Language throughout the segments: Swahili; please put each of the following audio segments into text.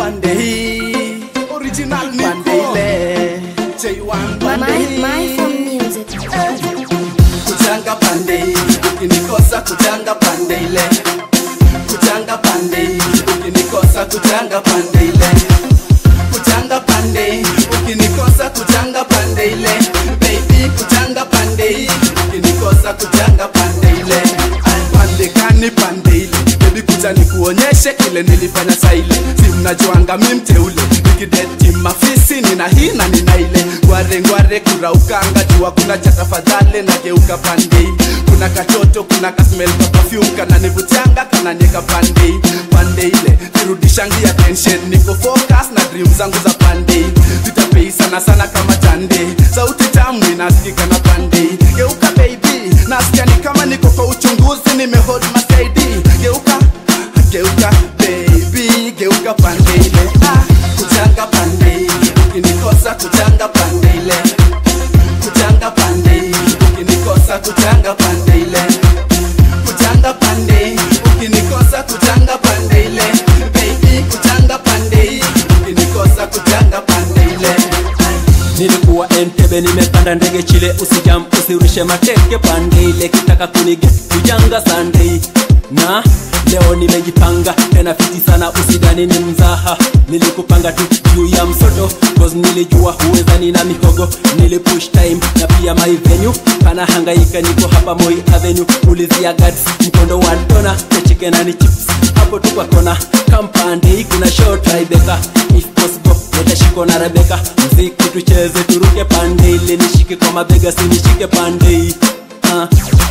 pande hii Original pande Nico. ile J1 pande My, hii my phone music. kuchanga pande hii ukinikosa kuchanga pande ile kuchanga pande hii ukinikosa kuchanga pande ile kuchanga pande hii ukinikosa kuchanga pande ile baby kuchanga pande hii ukinikosa kuchanga pande ile pande kani pande ile bebi kuja nikuonyeshe kile nilifanya saile si mnajuanga mi mteule nikideti mafisi nina hii na nina ile ngware ngware kuraukanga jua kuna cha tafadhali na geuka pande hii kuna katoto kuna kasmel ka perfume kana nivutianga kana nieka pande hii pande ile nirudishangi attention niko focus na dream zangu za pande hii zitapei sana sana kama tande sauti tamu inasikika na pande hii geuka baby nasikia ni kama niko kwa uchunguzi nimehold masaidi geuka geuka baby geuka pande ile ah. kuchanga pande hii ukinikosa kuchanga pande ile kuchanga pande hii ukinikosa kuchanga pande ile kuchanga pande hii ukinikosa kuchanga pande ile baby kuchanga pande hii ukinikosa kuchanga pande ile nilikuwa entebe nimepanda ndege chile usijam usirushe mateke pande ile kitaka kunige kujanga sandei na leo nimejipanga tena fiti sana usidani ni mzaha nilikupanga tu juu ya msoto cause nilijua huwezani na mihogo nilipush time na pia my venue pana hangaika niko hapa moi avenue ulizia guts mkondo wa dona na chicken and chips hapo tu kwa kona kampande kuna show tribeka if possible nitashikwa na rebeka mziki tucheze turuke pande ile nishike kwa mabega sinishike pande uh.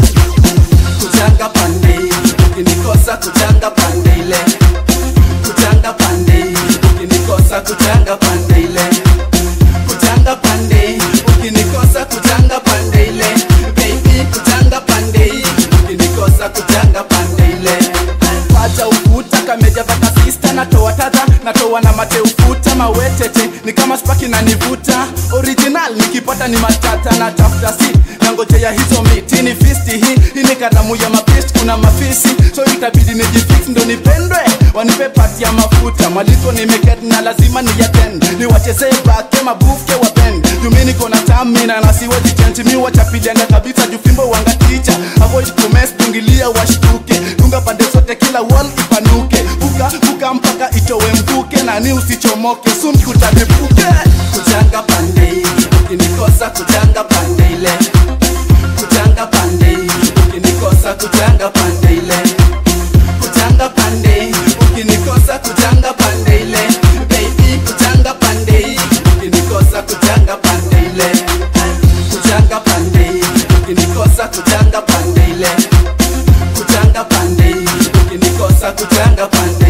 kuchanga pande hii ukinikosa kuchanga pande ile kuchanga pande hii ukinikosa kuchanga pande ile kuchanga pande hii ukinikosa kuchanga pande ile baby kuchanga pande hii ukinikosa kuchanga pande ile pata ufuta kameja vaka sista natoa tadha natoa na mate ufuta mawetete ni kama spaki na nivuta original nikipata ni matata na tafuta si nangojea hizo miti ni fisti hii hii ni karamu ya mapist kuna mafisi so itabidi nijifix ndo nipendwe wanipe pati ya mafuta mwaliko nimeket na lazima niyatend niwachezee bake mabufke wa bend jumi niko na tamina na siwezi chanti mi wachapilianga kabisa jufimbo wanga ticha avoid kumes tungilia washtuke dunga pande zote kila wall ipanuke buka buka mpaka itowe mvuke nani usichomoke sun kutadepuke kuchanga pande hii ukinikosa kuchanga pande ile kuchanga pande hii ukinikosa kuchanga pande ile kuchanga pande hii ukinikosa kuchanga pande ile baby kuchanga pande hii ukinikosa kuchanga pande ile kuchanga pande hii ukinikosa kuchanga pande ile kuchanga pande hii ukinikosa kuchanga pande